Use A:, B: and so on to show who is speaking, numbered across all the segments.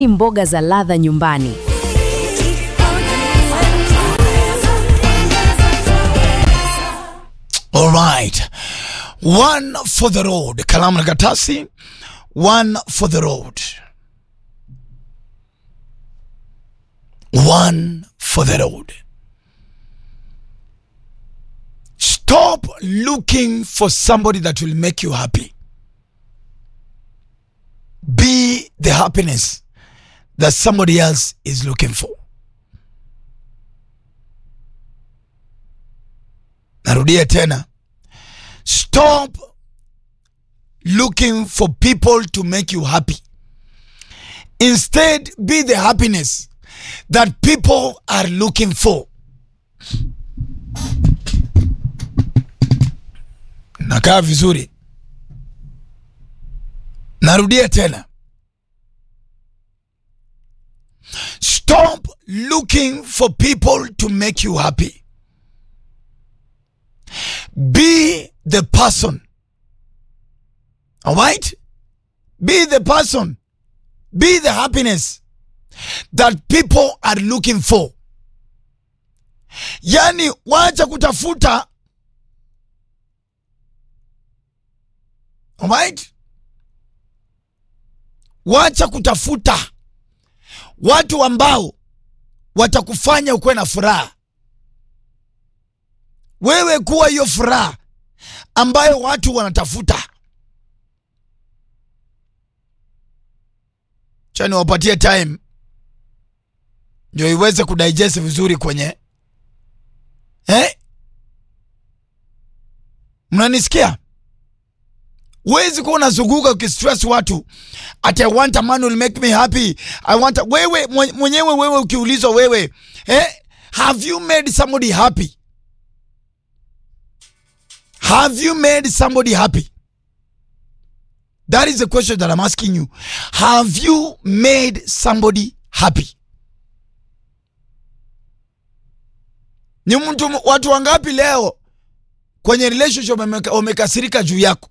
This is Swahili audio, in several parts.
A: mboga za ladha nyumbani.
B: All right. One for the road. Kalamu na karatasi. One for the road. One for the road. Stop looking for somebody that will make you happy. Be the happiness that somebody else is looking for. Narudia tena. Stop looking for people to make you happy. Instead, be the happiness that people are looking for. Nakaa vizuri. Narudia tena. Stop looking for people to make you happy. Be the person. All right? Be the person. Be the happiness that people are looking for. Yani, wacha kutafuta. All right? Wacha kutafuta watu ambao watakufanya ukuwe na furaha. Wewe kuwa hiyo furaha ambayo watu wanatafuta. Cha niwapatie time ndio iweze kudigest vizuri kwenye eh? Mnanisikia? Huwezi kuwa unazunguka ukistress watu ati I want a man will make me happy. I want a... wewe mwenyewe wewe ukiulizwa wewe eh? Have you made somebody happy? Have you made somebody happy? That is the question that I'm asking you. Have you made somebody happy? Ni mtu watu wangapi leo kwenye relationship wamekasirika juu yako?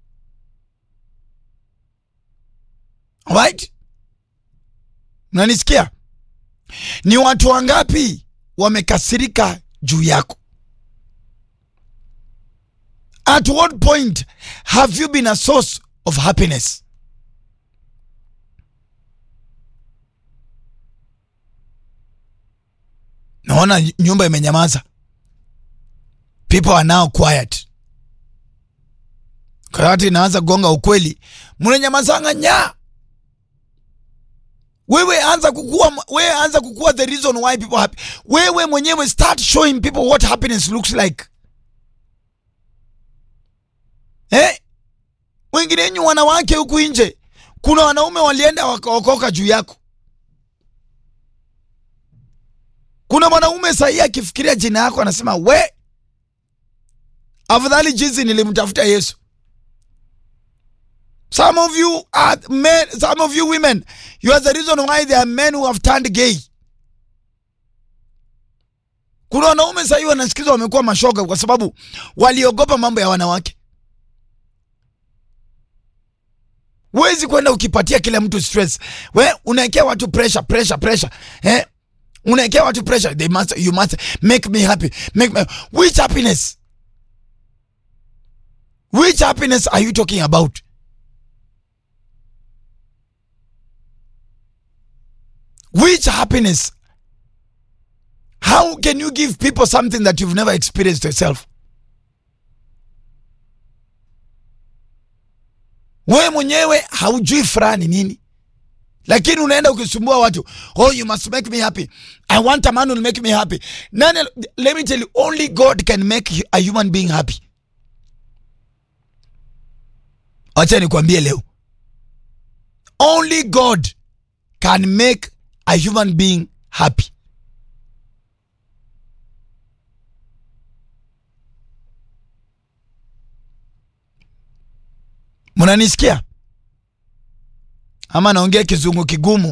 B: Right? Mnanisikia? Ni watu wangapi wamekasirika juu yako? At what point have you been a source of happiness? Naona nyumba imenyamaza. People are now quiet. Karati inaanza gonga ukweli, mnanyamazanga nya. Wewe anza kukua, wewe anza kukua the reason why people happy. Wewe mwenyewe start showing people what happiness looks like. Eh? Wengine wenyu wanawake huku nje, kuna wanaume walienda wakaokoka juu yako. Kuna mwanaume sahii akifikiria jina yako anasema we, afadhali jinsi nilimtafuta Yesu. Some of you are men, some of you women, you are the reason why there are men who have turned gay. Kuna wanaume sahii wanasikiza wamekuwa mashoga kwa sababu waliogopa mambo ya wanawake. Huwezi kwenda ukipatia kila mtu stress. We unaekea watu pressure, pressure, pressure. Eh? Unaekea watu pressure. They must, you must make me happy. Make me, which happiness? Which happiness are you talking about? Which happiness? How can you give people something that you've never experienced yourself? wewe mwenyewe haujui furaha ni nini, lakini unaenda ukisumbua watu, oh you must make me happy, I want a man who will make me happy. Nani, let me tell you, only God can make a human being happy. Acha nikwambie leo, only God can make a human being happy. Mnanisikia ama naongea kizungu kigumu?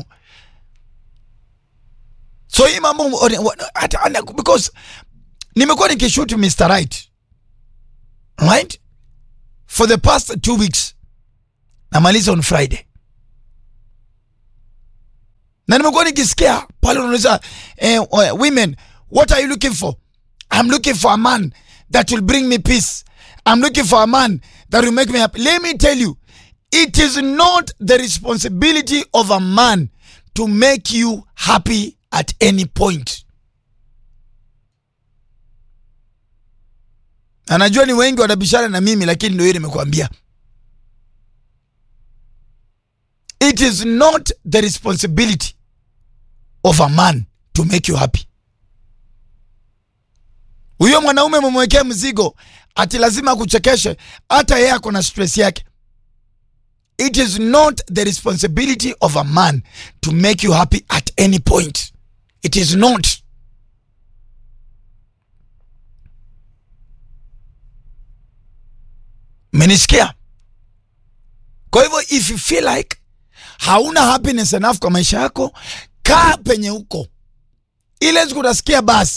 B: So hii mambo because nimekuwa nikishoot Mr. Right right for the past two weeks, namaliza on Friday. na nimekuwa nikisikia pale unauliza eh, uh, women what are you looking for i'm looking for a man that will bring me peace i'm looking for a man that will make me happy let me tell you it is not the responsibility of a man to make you happy at any point anajua ni wengi wanabishana na mimi lakini ndio hiyo nimekuambia it is not the responsibility of a man to make you happy huyo mwanaume mumwekea mzigo ati lazima akuchekeshe hata yeye ako na stress yake it is not the responsibility of a man to make you happy at any point it is not menisikia kwa hivyo if you feel like hauna happiness enough kwa maisha yako kaa penye huko ile siku utasikia basi